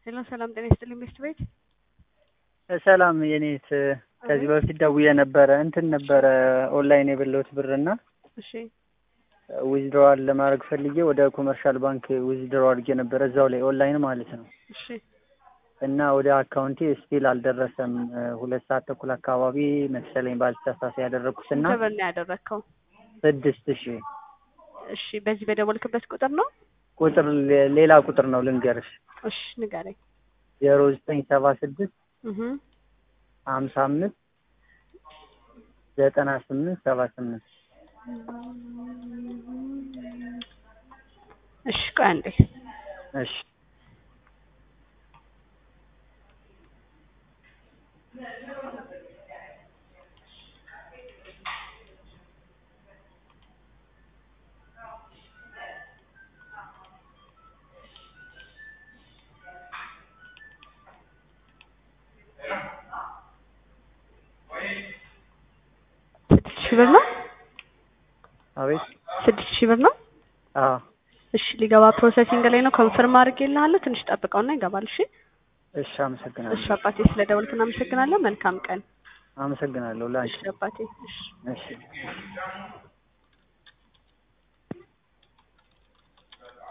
ሄሎ ሰላም ጤና ይስጥልኝ ሚስት ቤት ሰላም የኔት ከዚህ በፊት ደውዬ ነበረ እንትን ነበረ ኦንላይን የበላሁት ብርና እሺ ዊዝድሮዋል ለማድረግ ፈልጌ ወደ ኮመርሻል ባንክ ዊዝድሮ አድርጌ ነበረ እዛው ላይ ኦንላይን ማለት ነው። እሺ እና ወደ አካውንቴ ስቲል አልደረሰም። ሁለት ሰዓት ተኩል አካባቢ መሰለኝ ባልተሳሳት ያደረግኩትና ስንት ብር ነው ያደረግከው? ስድስት ሺህ እሺ በዚህ በደወልክበት ቁጥር ነው? ቁጥር ሌ- ሌላ ቁጥር ነው ልንገርሽ እሺ ንገረኝ። ዜሮ ዘጠኝ ሰባ ስድስት እህ ሀምሳ አምስት ዘጠና ስምንት ሰባ ስምንት እሺ ቆይ አንዴ እሺ ስድስት ሺህ ብር ነው? አቤት ስድስት ሺህ ብር ነው? አዎ እሺ ሊገባ ፕሮሰሲንግ ላይ ነው። ኮንፈርም አድርጌልሃለሁ። ትንሽ ጠብቀውና ይገባል። እሺ እሺ አመሰግናለሁ እሺ አባቴ ስለደወልክ እናመሰግናለን። መልካም ቀን። አመሰግናለሁ ላንቺ እሺ አባቴ እሺ እሺ